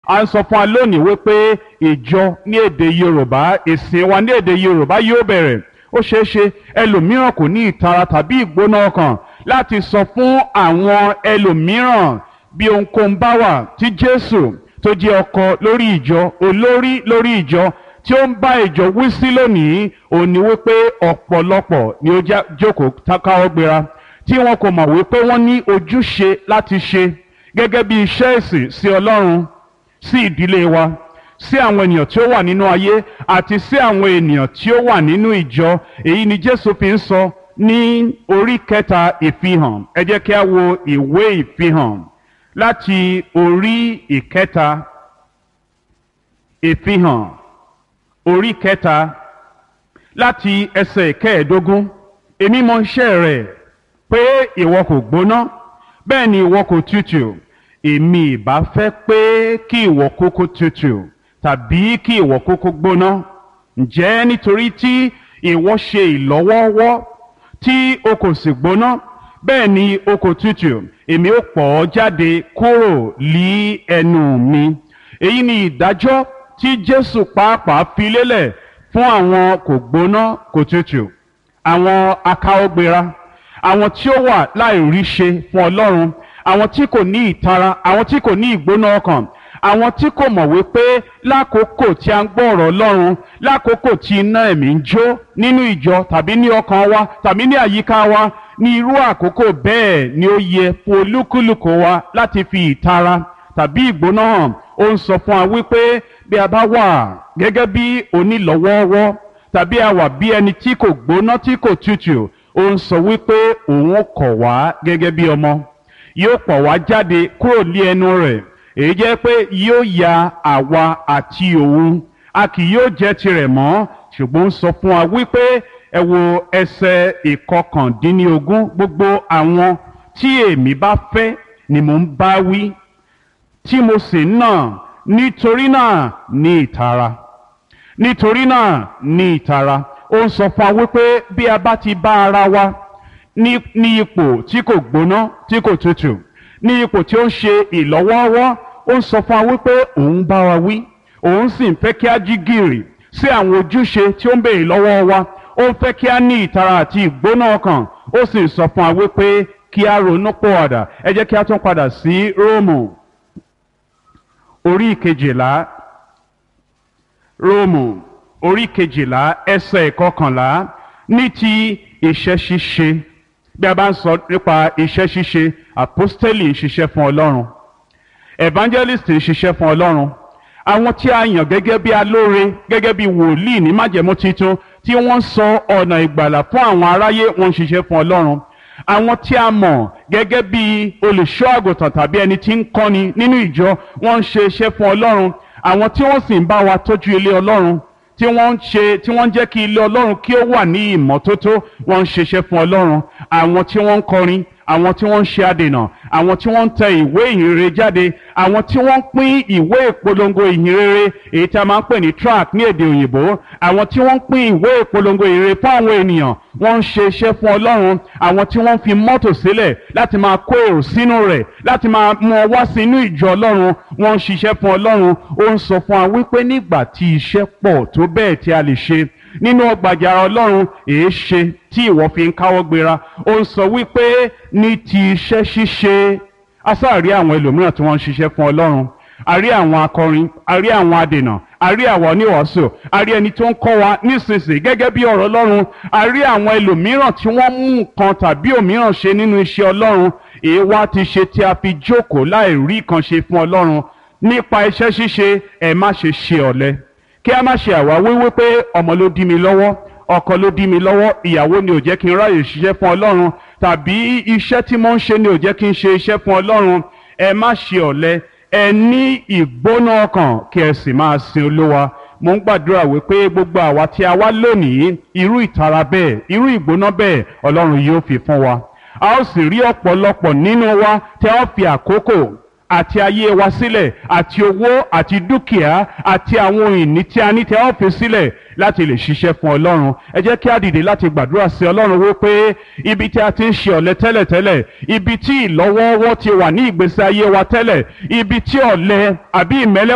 a ń sọ fún wa lónìí wípé ìjọ ní èdè yorùbá ìsìn wa ní èdè yorùbá yóò bẹ̀rẹ̀ ó ṣeé ṣe ẹlòmíràn kò ní ìtara tàbí ìgbóná ọkàn láti sọ fún àwọn ẹlòmíràn bí ohunkóhun bá wà tí jésù tó jẹ́ ọkọ lórí ìjọ olórí lórí ìjọ tí ó ń bá ìjọ wí sí lónìí òun ni wípé ọ̀pọ̀lọpọ̀ ni ó já- jókòó káwọ́ gbéra tí wọn kò mọ̀ wípé wọ́n ní ojúṣe láti ṣe gẹ́gẹ́ bí iṣẹ́ ìsìn sí ọlọ́run sí ìdílé wa sí àwọn ènìyàn tí ó wà nínú ayé àti sí àwọn ènìyàn tí ó wà nínú ìjọ èyí ni jésù fi ń sọ ní orí kẹta ìfihàn ẹ jẹ́ kí a wo ìwé ìfihàn láti orí ìkẹta ìfihàn orí kẹta láti ẹsẹ̀ kẹẹ̀ẹ́dógún èmi mọ iṣẹ́ rẹ̀ pé ìwọ kò gbóná bẹ́ẹ̀ ni ìwọ kò tutù èmi ìbá fẹ́ pé kí ìwọ kúkú tutù tàbí kí ìwọ kúkú gbóná ǹjẹ́ nítorí tí ìwọ ṣe ìlọ́wọ́wọ́ tí o kò sì gbóná bẹ́ẹ̀ ni o kò tutù èmi ó pọ̀ ọ́ jáde kúrò lí ẹnu mi èyí ni ìdájọ́ tí jésù pàápàá fi lélẹ̀ fún àwọn kò gbóná kò tutù àwọn akáwọ́gbéra àwọn tí ó wà láìrí ṣe fún ọlọ́run àwọn tí kò ní ìtara àwọn tí kò ní ìgbóná ọkàn àwọn tí kò mọ̀ wípé lákòókò tí a ń gbọ́ ọ̀rọ̀ ọlọ́run lákòókò tí iná ẹ̀mí ń jó nínú ìjọ tàbí ní ọkàn wa tàbí ní àyíká wa ní irú àkókò bẹ́ẹ̀ ni ó yẹ fún olúkúlùkù wa láti fi ìtara tàbí ìgbóná hàn ó ń sọ fún wa wípé bí a bá wà gẹ́gẹ́ bí onílọ́wọ́ọ́wọ́ tàbí a wà bí ẹni tí kò gbóná tí kò tutù ó ń sọ wípé òun kọ̀ wá gẹ́gẹ́ bí ọmọ yóò pọ̀ wá jáde kúrò ní ẹnu rẹ̀ èyí jẹ́ pé yóò ya àwa àti òun a kì yóò jẹ́ tirẹ̀ mọ́ ṣùgbọ́n ó ń sọ fún wa wípé ẹ wo ẹsẹ̀ ìkọkàndínlógún gbogbo àwọn tí èmi bá fẹ́ ni mò ń bá wí tí mo sì ń nà nítorí náà ní ìtara nítorí náà ní ìtara ó ń sọ fún wa wípé bí a bá ti bá ara wa ní ní ipò tí kò gbóná tí kò tutù ní ipò tí ó ń ṣe ìlọ́wọ́ọ́wọ́ ó ń sọ fún wa wípé òun bá wa wí òun sì ń fẹ́ kí a jí gìrì sí àwọn ojúṣe tí ó ń béèrè lọ́wọ́ wa ó ń fẹ́ kí a ní ìtara àti ìgbóná ọkàn ó sì ń sọ fún wa wípé kí a ronú pọ̀wàdà ẹ jẹ́ kí a tún padà sí róòmù orí kejìlá róòmù orí kejìlá ẹsẹ̀ ìkọkànlá ní ti iṣẹ́ ṣíṣe bí a bá ń sọ nípa iṣẹ́ ṣíṣe àpọ́stélì ń ṣiṣẹ́ fún ọlọ́run evangelist ń ṣiṣẹ́ fún ọlọ́run àwọn tí a yàn gẹ́gẹ́ bí alóore gẹ́gẹ́ bí wòlíì ní májẹ̀mú titun tí wọ́n ń sọ ọ̀nà ìgbàlà fún àwọn aráyé wọ́n ń ṣiṣẹ́ fún ọlọ́run àwọn tí a mọ̀ gẹ́gẹ́ bí olùṣọ́ àgùntàn tàbí ẹni tí ń kọ́ni nínú ìjọ wọ́n ń ṣe iṣẹ́ fún ọlọ́run àwọn tí wọ́n sì ń bá wa tọ́jú ilé ọlọ́run tí wọ́n ń ṣe tí wọ́n ń jẹ́ kí ilé ọlọ́run kí ó wà ní ìmọ́tótó wọ́n ń ṣiṣẹ́ fún ọlọ́run àwọn tí wọ́n ń kọrin àwọn tí wọ́n ń ṣe adènà àwọn tí wọ́n ń tẹ ìwé ìhìnrere jáde àwọn tí wọ́n ń pín ìwé ìpolongo ìhìnrere èyí tí a máa ń pè ní track ní èdè òyìnbó àwọn tí wọ́n ń pín ìwé ìpolongo ìhìnrere fún àwọn ènìyàn wọ́n ń ṣe iṣẹ́ fún ọlọ́run àwọn tí wọ́n ń fi mọ́tò sílẹ̀ láti máa kó èrò sínú rẹ̀ láti máa mú ọ wá sí inú ìjọ ọlọ́run wọ́n ń ṣiṣẹ́ fún ọlọ́run ó ń sọ fún wa wípé nígbà tí iṣẹ́ pọ̀ tó bẹ́ẹ̀ tí a lè ṣe nínú ọgbàjàrà ọlọ́run èé ṣe tí ìwọ fi ń káwọ́ gbéra ó ń sọ wípé ní ti iṣẹ́ ṣíṣe asáàrí àwọn ẹlòmíràn tí wọ́n ń ṣiṣẹ́ fún ọlọ́run a rí àwọn akọrin a rí àwọn adènà a rí àwọn oníwàásù a rí ẹni tó ń kọ́ wa nísinsìnyí gẹ́gẹ́ bí ọ̀rọ̀ ọlọ́run a rí àwọn ẹlòmíràn tí wọ́n mú nǹkan tàbí òmíràn ṣe nínú iṣẹ́ ọlọ́run èé wá ti ṣe tí a fi jókòó láì rí kan ṣe fún ọlọ́run nípa iṣẹ́ ṣíṣe ẹ má ṣe ṣe ọ̀lẹ kí a má ṣe àwáwí wípé ọmọ ló dí mi lọ́wọ́ ọkọ ló dí mi lọ́wọ́ ìyàwó ni ò jẹ́ kí n ráyè ṣiṣẹ́ fún ọlọ́run tàbí iṣẹ́ tí mo ń ṣe ni ò jẹ́ kí n ṣe iṣẹ́ fún ọlọ́run ẹ má ṣe ọ̀lẹ ẹ ní ìgbóná ọkàn kí ẹ sì máa sin olúwa mo ń gbàdúrà wípé gbogbo àwa tí a wá lónìí irú ìtara bẹ́ẹ̀ irú ìgbóná bẹ́ẹ̀ ọlọ́run yóò fi fún wa a ó sì rí ọ̀pọ̀lọpọ̀ nínú wa tí a ó fi àkókò àti ayé wa sílẹ̀ àti owó àti dúkìá àti àwọn ohun ìní tí a ní tí a ó fi sílẹ̀ láti lè ṣiṣẹ́ fún ọlọ́run ẹ jẹ́ kí a dìde láti gbàdúrà sí ọlọ́run wípé ibi tí a ti ń ṣe ọ̀lẹ tẹ́lẹ̀tẹ́lẹ̀ ibi tí ìlọ́wọ́wọ́ ti wà ní ìgbésí ayé wa tẹ́lẹ̀ ibi tí ọ̀lẹ àbí ìmẹ́lẹ́